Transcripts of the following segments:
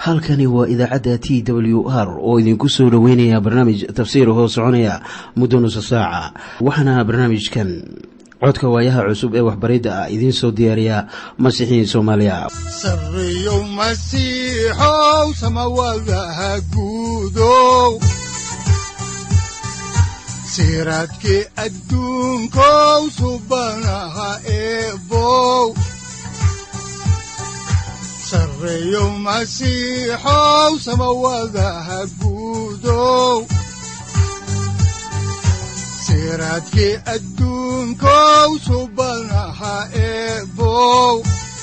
halkani waa idaacadda t w r oo idinku soo dhoweynaya barnaamij tafsiir hoo soconaya muddo nusa saaca waxaana barnaamijkan codka waayaha cusub ee waxbaridda ah idiin soo diyaariya masiixiin soomaaliya sareyow masiixow samawadaha guudow siraadkii adduunkow subanaha eebow sareyow masiixow samawadaha guudow siraadkii adduunkow subanaha eebow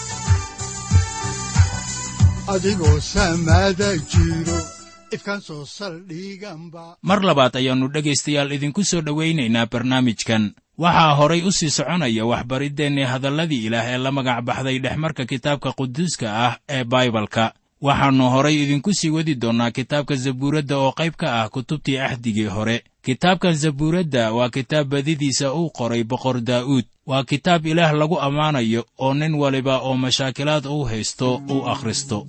adigoo samada jiro ifkan soo saldhiganba mar labaad ayaannu dhegaystayaal idinku soo dhowaynaynaa barnaamijkan waxaa horay u sii soconaya waxbariddeenni hadalladii ilaah ee la magac baxday dhexmarka kitaabka quduuska ah ee baibalka waxaannu horay idinku sii wadi doonnaa kitaabka zabuuradda oo qayb ka ah kutubtii axdigii hore kitaabkan zabuuradda waa kitaab badidiisa uu qoray boqor daa'uud waa kitaab ilaah lagu ammaanayo oo nin waliba oo mashaakilaad uu haysto uu akhristo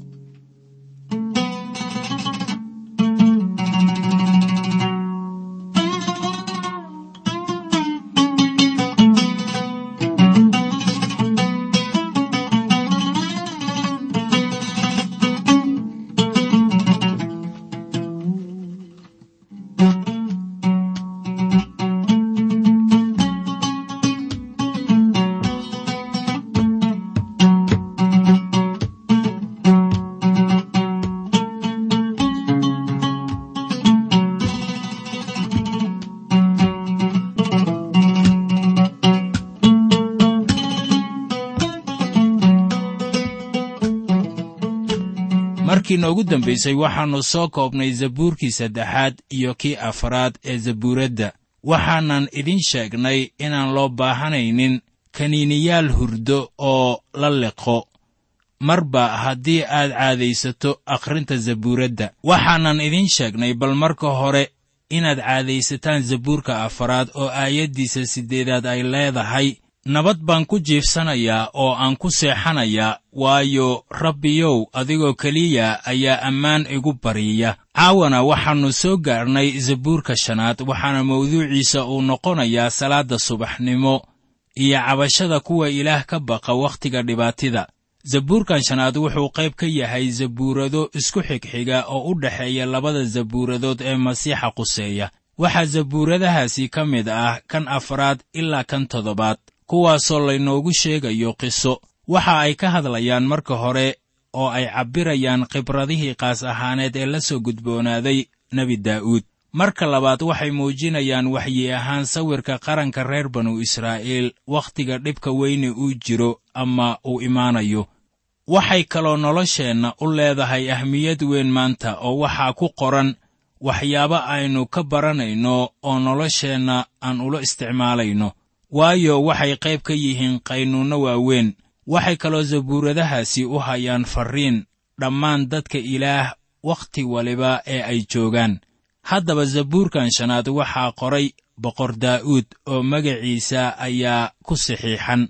markii noogu dambaysay waxaannu soo koobnay zabuurkii saddexaad iyo kii afraad ee zabuuradda waxaanan idin sheegnay inaan loo baahanaynin kaniiniyaal hurdo oo la liqo marba haddii aad caadaysato akhrinta zabuuradda waxaanan idin sheegnay bal marka hore inaad caadaysataan zabuurka afaraad oo aayaddiisa siddeedaad ay leedahay nabad baan ku jiifsanayaa oo aan ku seexanayaa waayo rabbiyow adigoo keliya ayaa ammaan igu bariya caawana waxaannu soo gaarnay zabuurka shanaad waxaana mawduuciisa uu noqonayaa salaadda subaxnimo iyo cabashada kuwa ilaah ka baqa wakhtiga dhibaatida zabuurkan shanaad wuxuu qayb ka yahay zabuurado isku xigxiga oo u dhexeeya labada zabuuradood ee masiixa quseeya waxaa zabuuradahaasi ka mid ah kan afraad ilaa kan toddobaad kuwaasoo laynoogu sheegayo qiso waxa ay ka hadlayaan marka hore oo ay cabbirayaan khibradihii qaas ahaaneed ee la soo gudboonaaday nebi daa'uud marka labaad waxay muujinayaan waxyi ahaan sawirka qaranka reer banu israa'iil wakhtiga dhibka weyne uu jiro ama uu imaanayo waxay kaloo nolosheenna u leedahay ahmiyad weyn maanta oo waxaa ku qoran waxyaabo aynu ka baranayno oo nolosheenna aan ula isticmaalayno waayo waxay qayb ka yihiin qaynuunno waaweyn waxay kaloo zabuuradahaasi u hayaan farriin dhammaan dadka ilaah wakhti waliba ee ay joogaan haddaba zabuurkan shanaad waxaa qoray boqor daa'uud oo magaciisa ayaa ku saxiixan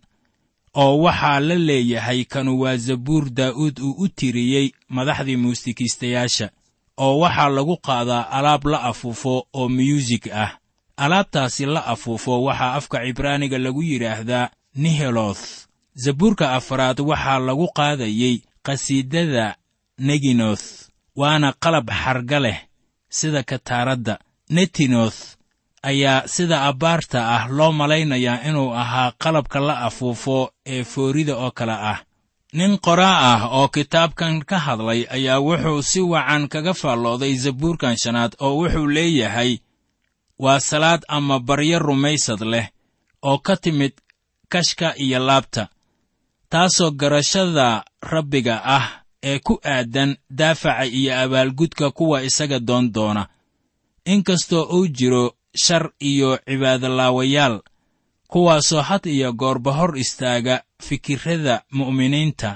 oo waxaa la leeyahay kanu waa zabuur daa'uud uu u tiriyey madaxdii muusikiistayaasha oo waxaa lagu qaadaa alaab la afuufo oo miyuusig ah alaabtaasi la afuufo waxaa afka cibraaniga lagu yidhaahdaa niheloth zabuurka afraad waxaa lagu qaadayey qhasiidada neginoth waana qalab xarga leh sida kataaradda netinoth ayaa sida abbaarta ah loo malaynayaa inuu ahaa qalabka la afuufo ee foorida oo kale ah nin qoraa ah oo kitaabkan ka hadlay ayaa wuxuu si wacan kaga faallooday zabuurkan shanaad oo wuxuu leeyahay waa salaad ama baryo rumaysad leh oo ka timid kashka iyo laabta taasoo garashada rabbiga ah ee ku aadan daafaca iyo abaalgudka kuwa isaga doon doona inkastoo uu jiro shar iyo cibaadolaawayaal kuwaasoo had iyo goorba hor istaaga fikirrada mu'miniinta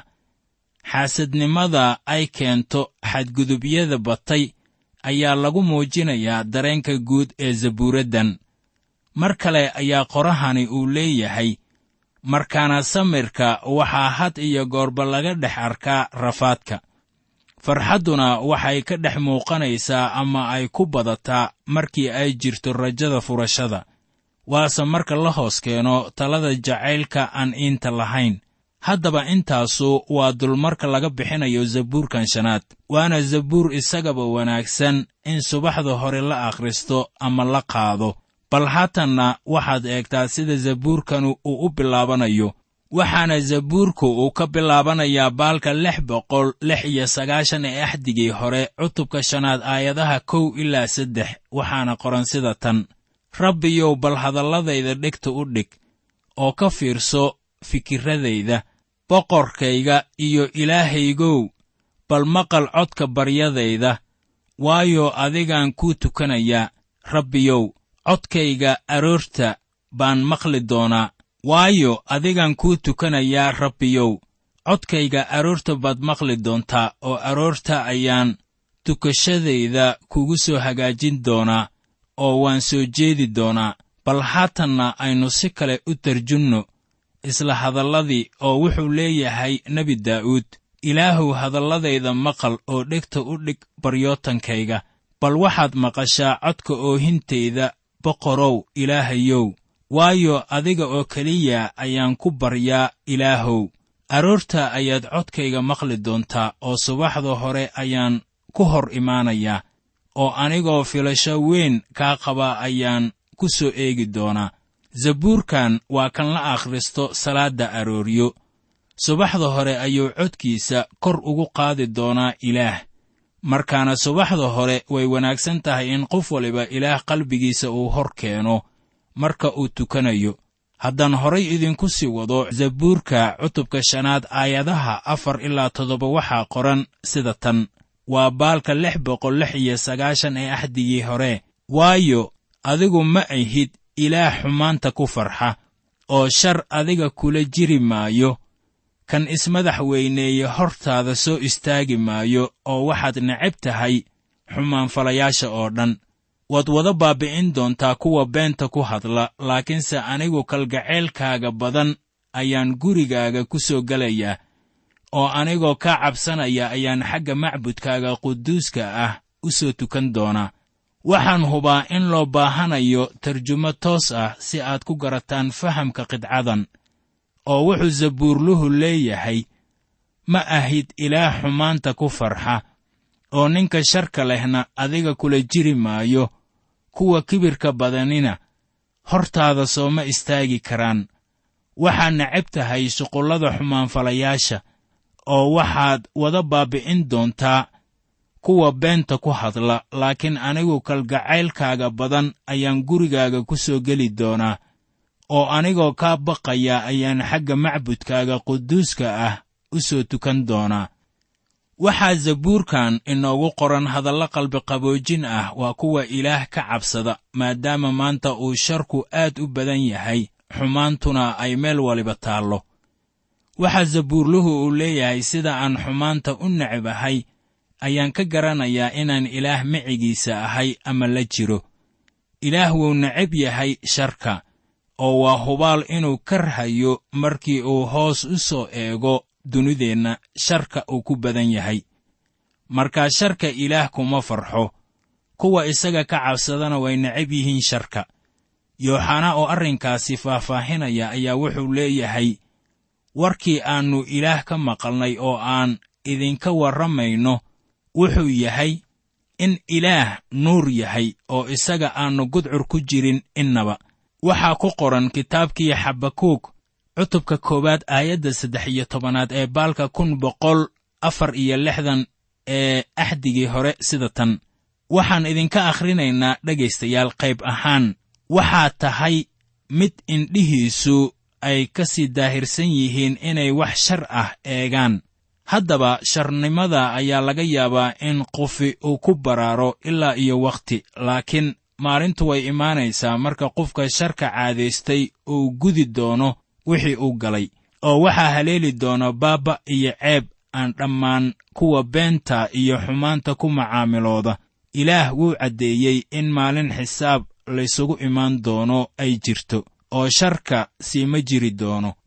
xaasadnimada ay keento xadgudubyada batay ayaa lagu muujinayaa dareenka guud ee zabuuraddan mar kale ayaa qorahani uu leeyahay markaana samirka waxaa had iyo goorba laga dhex arkaa rafaadka farxadduna waxay ka dhex muuqanaysaa ama ay ku badataa markii ay jirto rajada furashada waase marka la hoos keeno talada jacaylka aan iinta lahayn haddaba intaasu waa dulmarka laga bixinayo zabuurkan shanaad waana zabuur isagaba wanaagsan in subaxda hore la akhristo ama la qaado bal haatanna waxaad eegtaa sida zabuurkanu uu u bilaabanayo waxaana zabuurku uu ka bilaabanayaa baalka lix boqol lix iyo sagaashan ee axdigii hore cutubka shanaad aayadaha kow ilaa saddex waxaana qoran sida tan rabbiyow bal hadalladayda dhegta u dhig oo ka fiirso fikiradayda boqorkayga iyo ilaahaygow bal maqal codka baryadayda waayo adigaan kuu tukanayaa rabbiyow codkayga aroorta baan maqli doonaa waayo adigaan kuu tukanayaa rabbiyow codkayga aroorta baad maqli doontaa oo aroorta ayaan tukashadayda kugu soo hagaajin doonaa oo waan soo jeedi doonaa bal haatanna aynu si kale u tarjunno isla hadalladii oo wuxuu leeyahay nebi daa'uud ilaahuw hadalladayda maqal oo dhegta u dhig baryootankayga bal waxaad maqashaa codka oohintayda boqorow ilaahayow waayo adiga oo keliya ayaan ku baryaa ilaahow aroorta ayaad codkayga maqli doontaa oo subaxda hore ayaan ku hor imaanayaa oo anigoo filasho weyn kaa qaba ayaan ku soo eegi doonaa zabuurkan waa kan la akhristo salaadda arooryo subaxda hore ayuu codkiisa kor ugu qaadi doonaa ilaah markaana subaxda hore way wanaagsan tahay in qof waliba ilaah qalbigiisa uu hor keeno marka uu tukanayo haddaan horay idinku sii wado zabuurka cutubka shanaad aayadaha afar ilaa toddoba waxaa qoran sida tan waa baalka lix boqol lix iyo sagaashan ee axdigii hore waayo adigu ma ahid ilaah xumaanta ku farxa oo shar adiga kula jiri maayo kan ismadax weyneeye hortaada soo istaagi maayo oo waxaad necab tahay xumaanfalayaasha oo dhan waad wada baabbi'in doontaa kuwa beenta ku hadla laakiinse anigu kalgaceylkaaga badan ayaan gurigaaga ku soo gelayaa oo anigoo kaa cabsanaya ayaan xagga macbudkaaga quduuska ah u soo tukan doonaa waxaan hubaa in loo baahanayo tarjumo toos ah si aad ku garataan fahamka qidcadan oo wuxuu zabuurluhu leeyahay ma ahid ilaah xumaanta ku farxa oo ninka sharka lehna adiga kula jiri maayo kuwa kibirka badanina hortaada sooma istaagi karaan waxaad necab tahay shuqullada xumaanfalayaasha oo waxaad wada baabbi'in doontaa kuwa beenta ku hadla laakiin anigu kalgacaylkaaga badan ayaan gurigaaga ku soo geli doonaa oo anigoo kaa baqaya ayaan xagga macbudkaaga quduuska ah u soo tukan doonaa waxaa zabuurkan inoogu qoran hadallo qalbiqaboojin ah waa kuwa ilaah ka cabsada maadaama maanta uu sharku aad u badan yahay xumaantuna ay meel waliba taallo waxaa zabuurluhu uu leeyahay sida aan xumaanta u necab ahay ayaan ka garanayaa inaan ilaah micigiisa ahay ama la jiro ilaah wuu necab yahay sharka oo waa hubaal inuu karhayo markii uu hoos u soo eego dunideenna sharka uu ku badan yahay markaa sharka ilaah kuma farxo kuwa isaga ka cabsadana way necab yihiin sharka yooxanaa oo arrinkaasi faahfaahinaya ayaa wuxuu leeyahay warkii aannu ilaah ka maqalnay oo aan idinka warramayno wuxuu yahay in ilaah nuur yahay oo isaga aannu gudcur ku jirin innaba waxaa ku qoran kitaabkii xabakuug cutubka koowaad aayadda saddex iyo tobanaad ee baalka kun boqol afar iyo lixdan ee axdigii hore sida tan waxaan idinka akhrinaynaa dhegaystayaal qayb ahaan waxaa tahay mid indhihiisu ay ka sii daahirsan yihiin inay wax shar ah eegaan haddaba sharnimada ayaa laga yaabaa in qofi uu ku baraaro ilaa iyo wakhti laakiin maalintu way imaanaysaa marka qofka sharka caadaystay uu gudi doono wixii uu galay oo waxaa haleeli doona baabba iyo ceeb aan dhammaan kuwa beenta iyo xumaanta ku macaamilooda ilaah wuu caddeeyey in maalin xisaab laysugu imaan doono ay jirto oo sharka siima jiri doono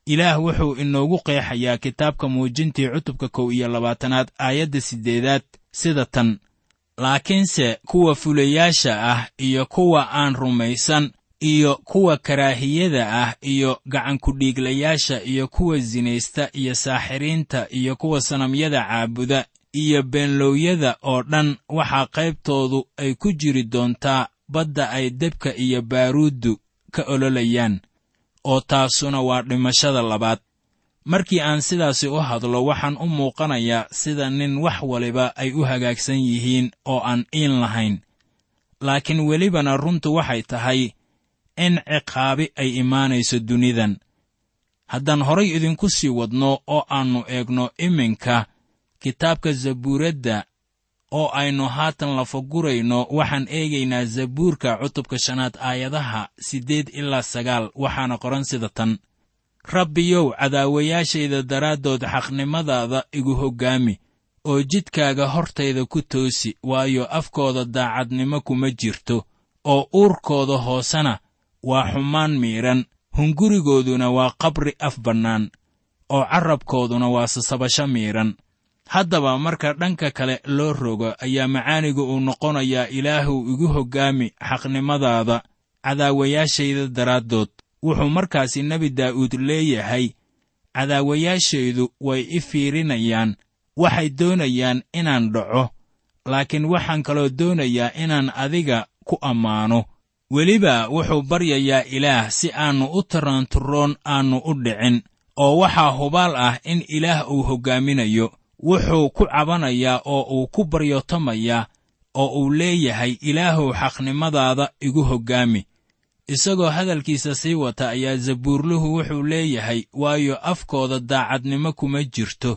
ilaah wuxuu inoogu qeexayaa kitaabka muujintii cutubka kow iyo labaatanaad aayadda siddeedaad sida tan laakiinse kuwa fulayaasha ah iyo kuwa aan rumaysan iyo kuwa karaahiyada ah iyo gacankudhiiglayaasha iyo kuwa sinaysta iyo saaxiriinta iyo kuwa sanamyada caabuda iyo beenlowyada oo dhan waxaa qaybtoodu ay ku jiri doontaa badda ay debka iyo baaruuddu ka ololayaan oo taasuna waa dhimashada labaad markii aan sidaasi u hadlo waxaan u muuqanayaa sida nin wax waliba ay u hagaagsan yihiin oo aan iin lahayn laakiin welibana runtu waxay tahay in ciqaabi ay imaanayso dunidan haddaan horay idinku sii wadno oo aannu eegno iminka kitaabka zabuuradda oo aynu haatan lafagurayno waxaan eegaynaa zabuurka cutubka shanaad aayadaha siddeed ilaa sagaal waxaana qoran sida tan rabbiyow cadaawayaashayda daraaddood xaqnimadaada igu hoggaami oo jidkaaga hortayda ku toosi waayo afkooda daacadnimo kuma jirto oo uurkooda hoosena waa xumaan miidhan hungurigooduna waa qabri af bannaan oo carrabkooduna waa sasabasho miidhan haddaba marka dhanka kale loo rogo ayaa macaanigu uu noqonayaa ilaahuw igu hoggaami xaqnimadaada cadaawayaashayda daraaddood wuxuu markaasi nebi daa'uud leeyahay cadaawayaashaydu way i fiirinayaan waxay doonayaan inaan dhaco laakiin waxaan kaloo doonayaa inaan adiga ku ammaano weliba wuxuu baryayaa ilaah si aannu u taranturoon aannu u dhicin oo waxaa hubaal ah in ilaah uu hoggaaminayo wuxuu ku cabanayaa oo uu ku baryotamayaa oo uu leeyahay ilaahuw xaqnimadaada igu hoggaami isagoo hadalkiisa sii wata ayaa zabuurluhu wuxuu leeyahay waayo afkooda daacadnimo kuma jirto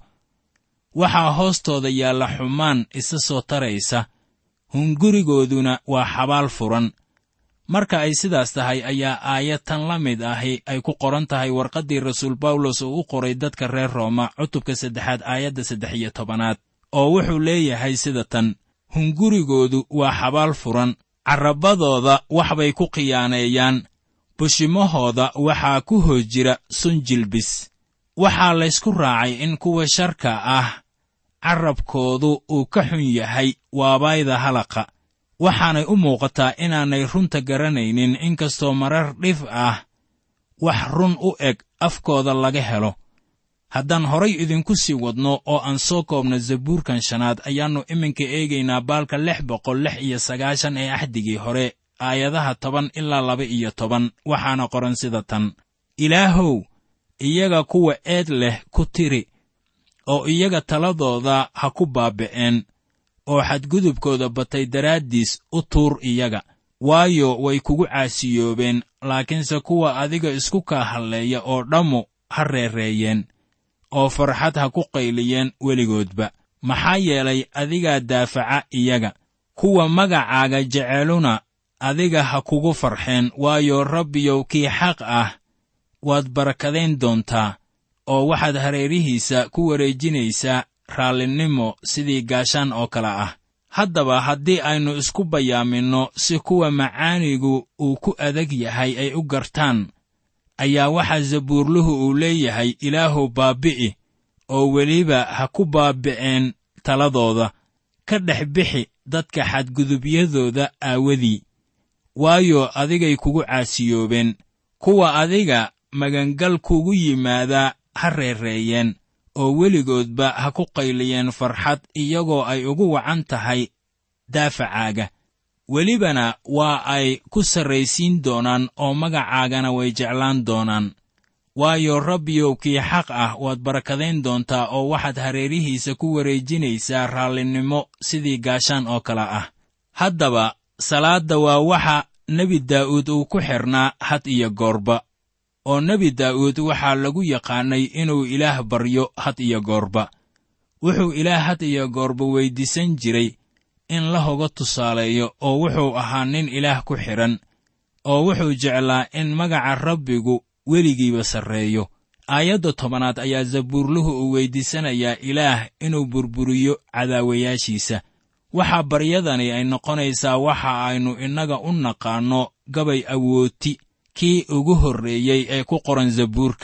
waxaa hoostooda yaalla xumaan isa soo taraysa hungurigooduna waa xabaal furan marka ay sidaas tahay ayaa aayad tan la mid ahi ay ku qoran tahay warqaddii rasuul bawlos uu u qoray dadka reer rooma cutubka saddexaad aayadda saddex iyo tobanaad oo wuxuu leeyahay sida tan hungurigoodu waa xabaal furan carrabadooda waxbay ku khiyaaneeyaan bushimahooda waxaa ku hoos jira sun jilbis waxaa laysku raacay in kuwa sharka ah carrabkoodu uu ka xun yahay waabayda halaqa waxaanay u muuqataa inaanay runta garanaynin inkastoo marar dhif ah wax run u eg afkooda laga helo haddaan horay idinku sii wadno oo aan soo koobno zabuurkan shanaad ayaannu iminka eegaynaa baalka lix boqol lix iyo sagaashan ee axdigii hore aayadaha toban ilaa laba iyo toban waxaana qoran sida tan ilaahow iyaga kuwa eed leh ku tiri oo iyaga taladooda ha ku baaba'een oo xadgudubkooda batay daraaddiis u tuur iyaga waayo way kugu caasiyoobeen laakiinse kuwa adiga isku kaa halleeya oo dhammu ha reereeyeen oo farxad ha ku qayliyeen weligoodba maxaa yeelay adigaa daafaca iyaga kuwa magacaaga jeceluna adiga ha kugu farxeen waayo rabbiyow kii xaq ah waad barakadayn doontaa oo waxaad hareerihiisa ku wareejinaysaa raallinimo sidii gaashaan oo kale ah haddaba haddii aynu isku bayaaminno si kuwa macaanigu uu ku adag yahay ay u gartaan ayaa waxaa zabuurluhu uu leeyahay ilaahuw baabbi'i oo weliba ha ku baabbi'een taladooda ka dhex bixi dadka xadgudubyadooda aawadii waayo adigay kugu caasiyoobeen kuwa adiga magangal kugu yimaadaa ha reereeyeen oo weligoodba ha ku qayliyeen farxad iyagoo ay ugu wacan tahay daafacaaga welibana waa ay ku sarraysiin doonaan oo magacaagana way jeclaan doonaan waayo rabbiyow kii xaq ah waad barakadayn doontaa oo waxaad hareerihiisa ku wareejinaysaa raallinimo sidii gaashaan oo kale ah haddaba salaadda waa waxa nebi daa'uud uu ku xidhnaa had iyo goorba oo nebi daa'uud waxaa lagu yaqaannay inuu ilaah baryo had iyo goorba wuxuu ilaah had iyo goorba weyddiisan jiray in la hoga tusaaleeyo oo wuxuu ahaa nin ilaah ku xidhan oo wuxuu jeclaa in magaca rabbigu weligiiba sarreeyo aayadda tobanaad ayaa zabuurluhu uu weyddiisanayaa ilaah inuu burburiyo cadaawayaashiisa waxaa baryadani ay noqonaysaa waxa aynu innaga u naqaanno gabay awooti kii ugu horreeyey ee ku qoran zabuurka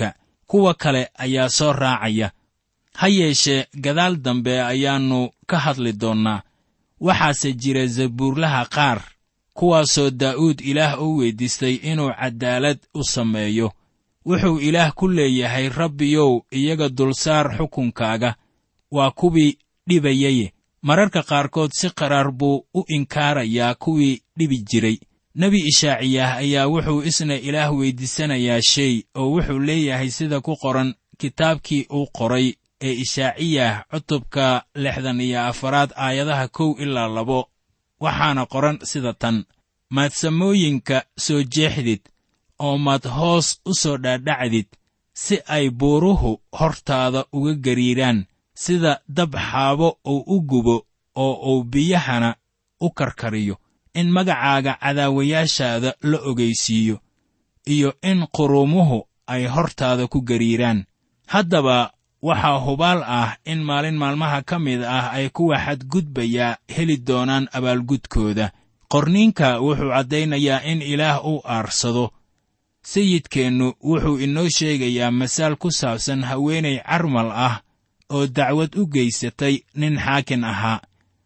kuwa kale ayaa soo raacaya ha yeeshee gadaal dambe ayaannu ka hadli doonnaa waxaase jira zabuurlaha qaar kuwaasoo daa'uud ilaah u weyddiistay inuu caddaalad u sameeyo wuxuu ilaah ku leeyahay rabbiyow iyaga dulsaar xukunkaaga waa kuwii dhibayaye mararka qaarkood si qaraar buu u inkaarayaa kuwii dhibi jiray nebi ishaaciyah ayaa wuxuu isna ilaah weyddiisanayaa shay oo wuxuu leeyahay sida ku qoran kitaabkii uu qoray ee ishaaciyah cutubka lixdan iyo afaraad aayadaha kow ilaa labo waxaana qoran sida tan maad samooyinka soo jeexdid oo maad hoos u soo dhaadhacdid si ay buuruhu hortaada uga gariiraan sida dab xaabo uu u gubo oo uu biyahana u karkariyo in magacaaga cadaawayaashaada la ogaysiiyo iyo in quruumuhu ay hortaada ku gariiraan haddaba waxaa hubaal ah in maalin maalmaha ka mid ah ay kuwa xadgudbayaa heli doonaan abaalgudkooda qorniinka wuxuu caddaynayaa in ilaah uu aarsado sayidkeennu wuxuu inoo sheegayaa masaal ku saabsan haweenay carmal ah oo dacwad u geysatay nin xaakin ahaa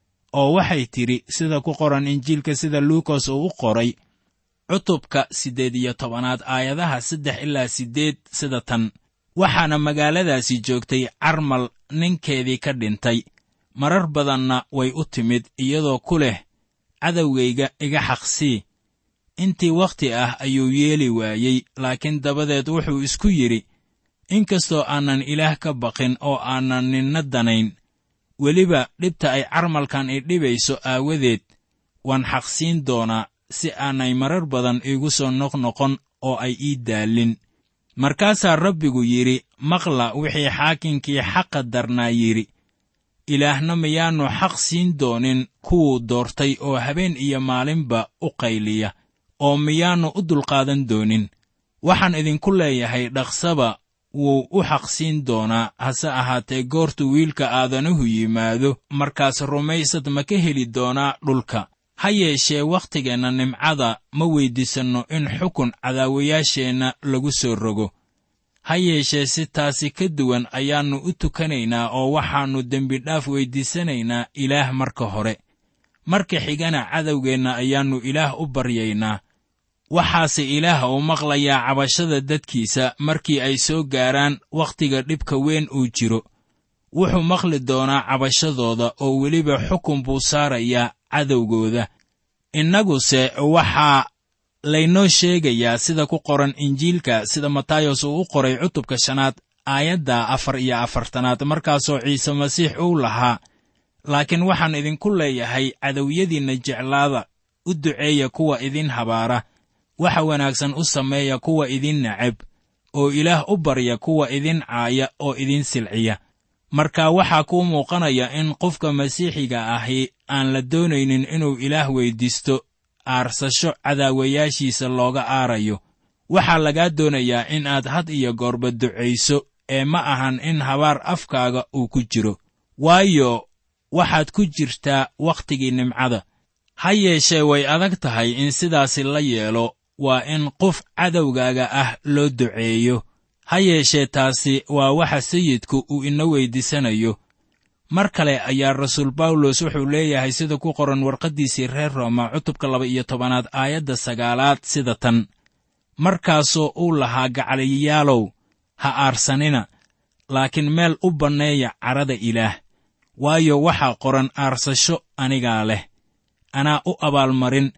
oo waxay tidhi sida ku qoran injiilka sida luukas uu u qoray cutubka siddeed iyo tobanaad aayadaha saddex ilaa siddeed sida tan waxaana magaaladaasi joogtay carmal ninkeedii ka dhintay marar badanna way u timid iyadoo ku leh cadowgayga iga xaqsii intii wakhti ah ayuu yeeli waayey laakiin dabadeed wuxuu isku yidhi inkastoo aanan ilaah ka baqin oo aanan ninna danayn weliba dhibta ay carmalkan i dhibayso aawadeed waan xaqsiin doonaa si aanay marar badan iigu soo noqnoqon oo ay ii daallin markaasaa rabbigu yidhi maqla wixii xaakinkii xaqa darnaa yidhi ilaahna miyaannu xaq siin doonin kuwuu doortay oo habeen iyo maalinba u qayliya oo miyaannu u dulqaadan doonin waxaan idinku leeyahay dhaqsaba wuu u xaqsiin doonaa hase ahaatee goortu wiilka aadanuhu yimaado markaas rumaysad ma ka heli doonaa dhulka ha yeeshee wakhtigeenna nimcada ma weyddiisanno in xukun cadaawayaasheenna lagu soo rogo ha yeeshee si taasi ka duwan ayaannu u tukanaynaa oo waxaannu dembidhaaf weyddiisanaynaa ilaah marka hore marka xigana cadowgeenna ayaannu ilaah u baryaynaa waxaase ilaah uu maqlayaa cabashada dadkiisa markii ay soo gaaraan wakhtiga dhibka weyn uu jiro wuxuu maqli doonaa cabashadooda oo weliba xukun buu saarayaa cadowgooda innaguse waxaa laynoo sheegayaa sida ku qoran injiilka sida matayos uu u qoray cutubka shanaad aayadda afar iyo afartanaad markaasoo ciise masiix uu lahaa laakiin waxaan idinku leeyahay cadowyadiinna jeclaada u duceeya kuwa idin habaara waxa wanaagsan u sameeya kuwa idin neceb oo ilaah u barya kuwa idin caaya oo idin silciya marka waxaa kuu muuqanaya in qofka masiixiga ahi aan la doonaynin inuu ilaah weyddiisto aarsasho cadaawayaashiisa looga aarayo waxaa lagaa doonayaa in aad had iyo goorba ducayso ee ma ahan in habaar afkaaga uu ku jiro waayo waxaad ku jirtaa wakhtigii nimcada ha yeeshee way adag tahay in sidaasi la yeelo waa in qof cadowgaaga ah loo duceeyo ha yeeshee taasi waa waxa sayidku uu ina weyddiisanayo mar kale ayaa rasuul bawlos wuxuu leeyahay sida ku qoran warqaddiisii reer rooma cutubka laba iyo tobanaad aayadda sagaalaad sida tan markaasoo uu lahaa gacaliyayaalow ha aarsanina laakiin meel u banneeya carrada ilaah waayo waxaa qoran aarsasho anigaa leh anaa u abaalmarin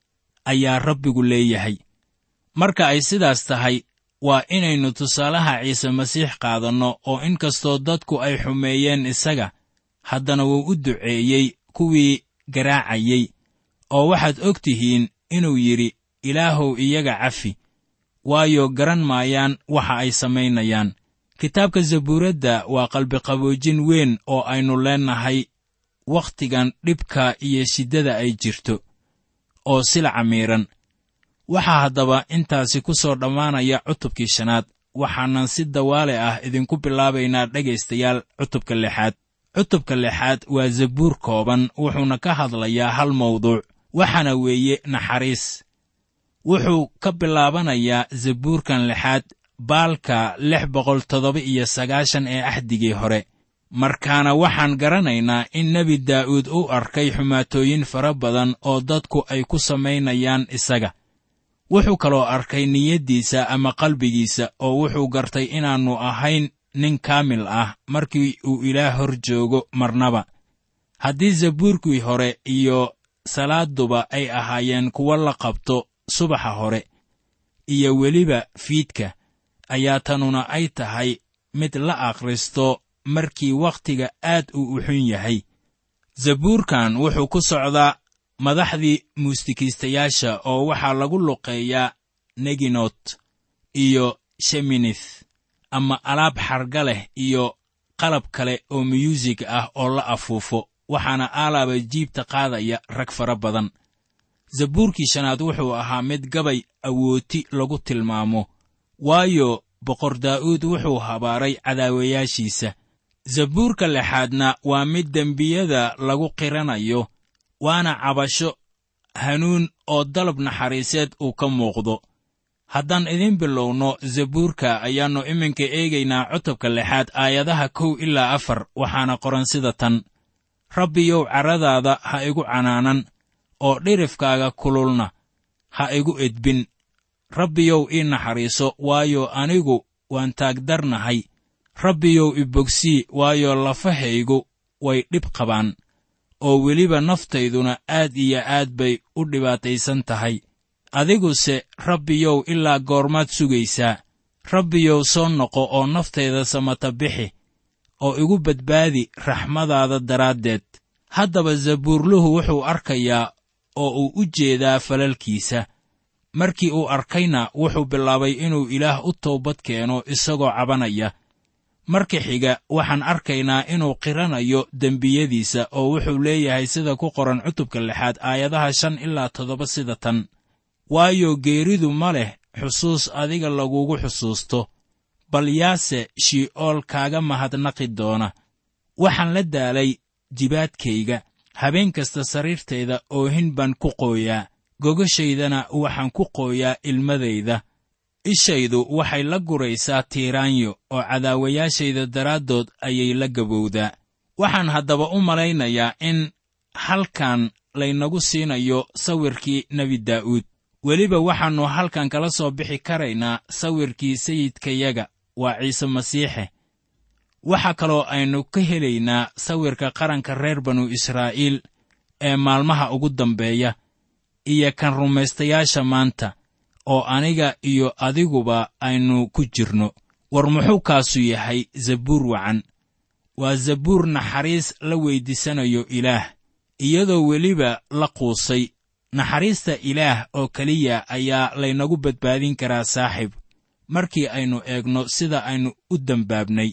ayaa rabbigu leeyahay marka ay sidaas tahay waa inaynu tusaalaha ciise masiix qaadanno oo in kastoo dadku ay xumeeyeen isaga haddana wuu u duceeyey kuwii garaacayey oo waxaad og tihiin inuu yidhi ilaahow iyaga cafi waayo garan maayaan waxa ay samaynayaan kitaabka zabuuradda waa qalbiqaboojin weyn oo aynu leennahay wakhtigan dhibka iyo shiddada ay jirto oo silaca miidhan waxaa haddaba intaasi ku soo dhammaanaya cutubkii shanaad waxaanan si dawaale ah idinku bilaabaynaa dhegaystayaal cutubka lixaad cutubka lixaad waa zabuur kooban wuxuuna ka hadlayaa hal mawduuc waxaana weeye naxariis wuxuu ka bilaabanayaa zabuurkan lixaad baalka lix boqol toddoba iyo sagaashan ee axdigii hore markaana waxaan garanaynaa in nebi daa'uud u arkay xumaatooyin fara badan oo dadku ay ku samaynayaan isaga wuxuu kaloo arkay niyaddiisa ama qalbigiisa oo wuxuu gartay inaannu ahayn nin kaamil ah markii uu ilaah hor joogo marnaba haddii zabuurkii hore iyo salaaduba ay ahaayeen kuwo la qabto subaxa hore iyo weliba fiidka ayaa tanuna ay tahay mid la akhristo markii wakhtiga aad uu u xun yahay zabuurkan wuxuu ku socdaa madaxdii muusikiistayaasha oo waxaa lagu luqeeyaa neginot iyo sheminith ama alaab xarga leh iyo qalab kale oo myuusig ah oo la afuufo waxaana aalaaba jiibta qaadaya rag fara badan zabuurkii shanaad wuxuu ahaa mid gabay awooti lagu tilmaamo waayo boqor daa'uud wuxuu habaaray cadaawayaashiisa zabuurka lixaadna waa mid dembiyada lagu qiranayo waana cabasho hanuun oo dalab naxariiseed uu ka muuqdo haddaan idin bilowno zabuurka ayaannu iminka eegaynaa cutubka lixaad aayadaha kow ilaa afar waxaana qoran sida tan rabbiyow carradaada ha igu canaanan oo dhirifkaaga kululna ha igu edbin rabbiyow ii naxariiso waayo anigu waan taagdarnahay rabbiyow ibogsii waayo lafahaygu way dhib qabaan oo weliba naftayduna aad iyo aad bay u dhibaataysan tahay adiguse rabbiyow ilaa goormaad sugaysaa rabbiyow soo noqo oo naftayda samata bixi oo igu badbaadi raxmadaada daraaddeed haddaba zabuurluhu wuxuu arkayaa oo uu u jeedaa falalkiisa markii uu arkayna wuxuu bilaabay inuu ilaah u toobad keeno isagoo cabanaya marka xiga waxaan arkaynaa inuu qiranayo dembiyadiisa oo wuxuu leeyahay sida ku qoran cutubka lixaad aayadaha shan ilaa toddoba sida tan waayo geeridu ma leh xusuus adiga lagugu xusuusto bal yaase shi'ool kaaga mahadnaqi doona waxaan la daalay jibaadkayga habeen kasta sariirtayda oohin baan ku qooyaa gogashaydana waxaan ku qooyaa ilmadayda ishaydu waxay la guraysaa tiiraanyo oo cadaawayaashayda daraaddood ayay la gabowdaa waxaan haddaba u malaynayaa in halkan laynagu siinayo sawirkii nebi daa'uud weliba waxaannu halkan kala soo bixi karaynaa sawirkii sayidkayaga waa ciise masiixe waxaa kaloo aynu ka helaynaa sawirka qaranka reer banu israa'iil ee maalmaha ugu dambeeya iyo kan rumaystayaasha maanta oo aniga iyo adiguba aynu ku jirno war muxuu kaasu yahay zabuur wacan waa zabuur naxariis la weyddiisanayo ilaah iyadoo weliba la quusay naxariista ilaah oo keliya ayaa laynagu badbaadin karaa saaxiib markii aynu eegno sida aynu u dembaabnay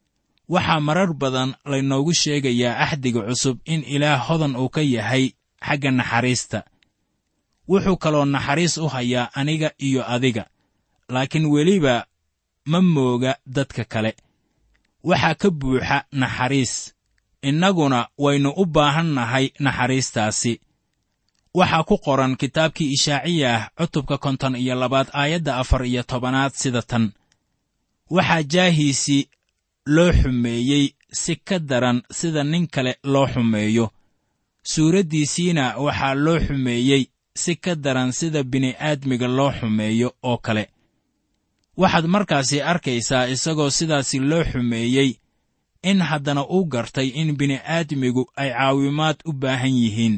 waxaa marar badan laynoogu sheegayaa axdiga cusub in ilaah hodan uu ka yahay xagga naxariista wuxuu kaloo naxariis u hayaa aniga iyo adiga laakiin weliba ma mooga dadka kale waxaa ka buuxa naxariis innaguna waynu u baahan nahay naxariistaasi waxaa ku qoran kitaabkii ishaaciyah cutubka konton iyo labaad aayadda afar iyo tobanaad sida tan waxaa jaahiisii loo xumeeyey si ka daran sida nin kale loo xumeeyo suuraddiisiina waxaa loo xumeeyey si ka daran sida bini'aadmiga loo xumeeyo oo kale waxaad markaasi arkaysaa isagoo sidaasi loo xumeeyey in haddana uu gartay in bini'aadmigu ay caawimaad u baahan yihiin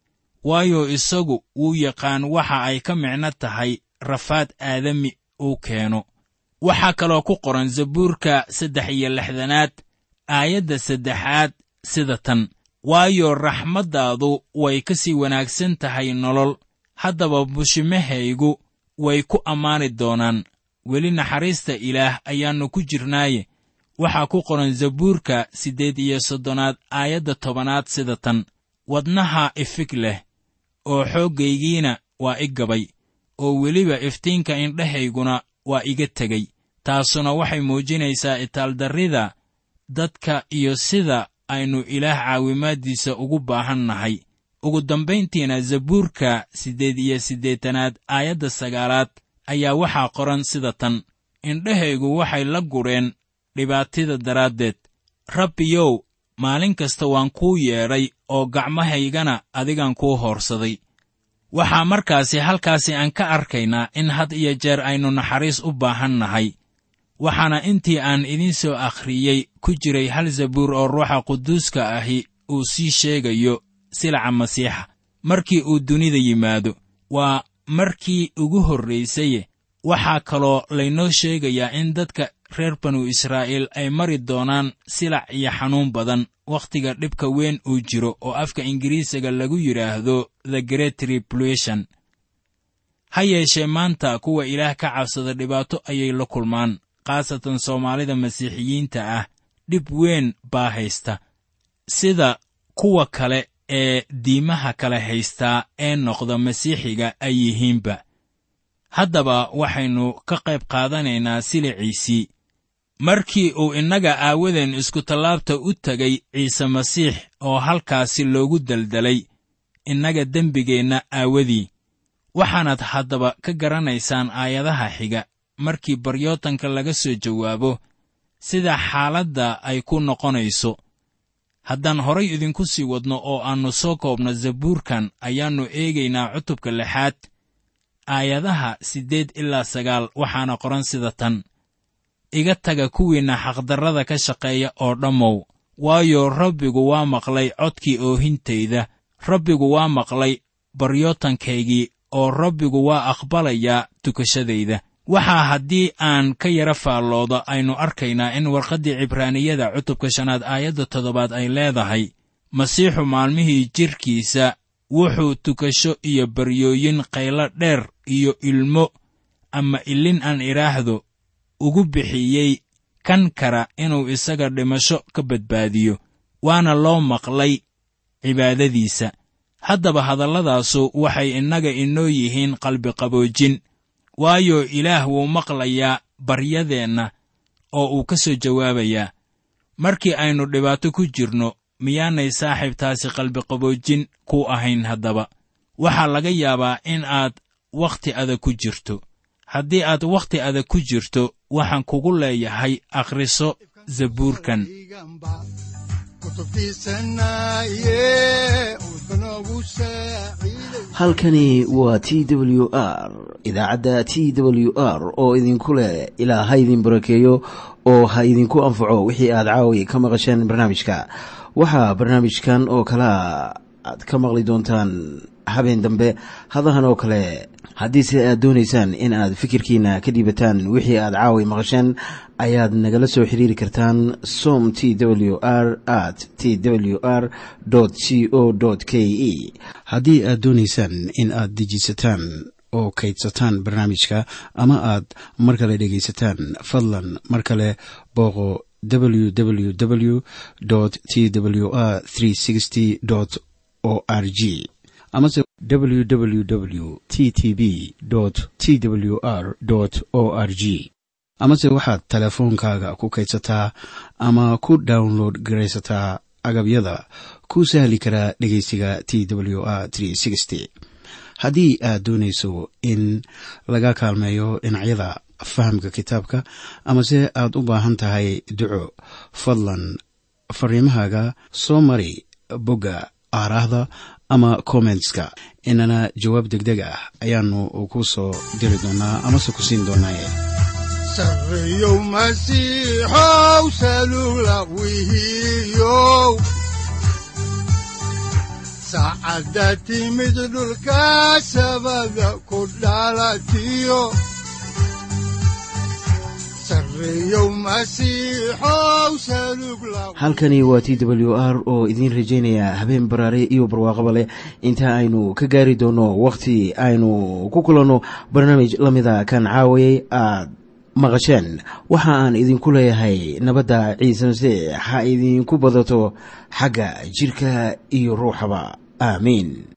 waayo isagu wuu yaqaan waxa ay ka micno tahay rafaad aadami uu keeno waxaa kaloo ku qoran zabuurka saddex iyo lixdanaad aayadda saddexaad sida tan waayo raxmaddaadu way ka sii wanaagsan tahay nolol haddaba bushimahaygu way ku ammaani doonaan weli naxariista ilaah ayaannu ku jirnaaye waxaa ku qoran zabuurka siddeed iyo soddonaad aayadda tobanaad sida tan wadnaha ifig leh oo xooggaygiina waa i gabay oo weliba iftiinka indhahayguna waa iga tegey taasuna waxay muujinaysaa itaaldarrida dadka iyo sida aynu ilaah caawimaaddiisa ugu baahan nahay ugu dambayntiina zabuurka siddeed iyo siddeetanaad aayadda sagaalaad ayaa waxaa qoran sida tan indhahaygu waxay la gudheen dhibaatida daraaddeed rabbiyow maalin kasta waan kuu yeedhay oo gacmahaygana adigan kuu hoorsaday waxaa markaasi halkaasi aan ka arkaynaa in had iyo jeer aynu naxariis u baahan nahay waxaana intii aan idiin soo akhriyey ku jiray hal zabuur oo ruuxa quduuska ahi uu sii sheegayo silaca masiixa markii uu dunida yimaado waa markii ugu horraysaye waxaa kaloo laynoo sheegayaa in dadka reer banu israa'iil ay mari doonaan silac iyo xanuun badan wakhtiga dhibka weyn uu jiro oo afka ingiriisiga lagu yidhaahdo the great tribulation ha yeeshee maanta kuwa ilaah ka cabsada dhibaato ayay la kulmaan khaasatan soomaalida masiixiyiinta ah dhib weyn baa haysta sida kuwa kale ee diimaha kale haystaa ee noqda masiixiga ay yihiinba haddaba waxaynu ka qayb qaadanaynaa siliciisii markii uu innaga aawadeen iskutallaabta u tegay ciise masiix oo halkaasi loogu daldalay innaga dembigeenna aawadii waxaanaad haddaba ka garanaysaan aayadaha xiga markii baryootanka laga soo jawaabo sida xaaladda ay ku noqonayso haddaan horay idinku sii wadno oo aannu soo koobno zabuurkan ayaannu eegaynaa cutubka lixaad aayadaha siddeed ilaa sagaal waxaana qoran sida tan iga taga kuwiinna xaqdarrada ka shaqeeya oo dhammow waayo rabbigu waa maqlay codkii oohintayda rabbigu waa maqlay baryootankaygii oo rabbigu waa aqbalayaa tukashadayda waxaa haddii aan ka yara faallooda aynu arkaynaa in warqaddii cibraaniyada cutubka shanaad aayadda toddobaad ay leedahay masiixu maalmihii jidhkiisa wuxuu tukasho iyo baryooyin qaylo dheer iyo ilmo ama ilin aan idhaahdo ugu bixiyey kan kara inuu isaga dhimasho ka badbaadiyo waana loo maqlay cibaadadiisa haddaba hadalladaasu waxay innaga inoo yihiin qalbiqaboojin waayo ilaah wuu maqlayaa baryadeenna oo uu ka soo jawaabayaa markii aynu dhibaato ku jirno miyaanay saaxiibtaasi qalbiqaboojin ku ahayn haddaba waxaa laga yaabaa in aad wakhti adag ku jirto haddii aad wakhti adag ku jirto waxaan kugu leeyahay akhriso zabuurkan halkani waa t w r idaacadda t w r oo idinku leh ilaa ha idin barakeeyo oo ha idinku anfaco wixii aad caawi ka maqasheen barnaamijka waxaa barnaamijkan oo kalaa aad ka maqli doontaan habeen dambe hadahan oo kale haddiise aad doonaysaan in aad fikirkiina ka dhiibataan wixii aad caawi maqasheen ayaad nagala soo xiriiri kartaan som t w r at t w r c o k e haddii aad doonaysaan in aad dejiisataan oo kaydsataan barnaamijka ama aad mar kale dhegaysataan fadlan mar kale booqo www t w r o r g amase www t t b t w r o r g amase waxaad teleefoonkaaga ku kaydsataa ama ku download garaysataa agabyada ku sahli karaa dhegeysiga t w r haddii aad doonayso in laga kaalmeeyo dhinacyada fahamka kitaabka amase aad u baahan tahay duco fadlan fariimahaaga soo mari bogga aaraahda ama kommentska inana jawaab degdeg ah ayaanu ku soo diri doonaa amase ku siin doonaaye sareyow masiixow salula wihiyow saacadda timid dhulka sabada ku dhalatiyo halkani waa t w r oo idiin rajaynaya habeen baraare iyo barwaaqaba leh inta aynu ka gaari doono wakhti aynu ku kulanno barnaamij la mida kan caawayay aad maqasheen waxa aan idinku leeyahay nabadda ciise masiix ha idinku badato xagga jidhka iyo ruuxaba aamiin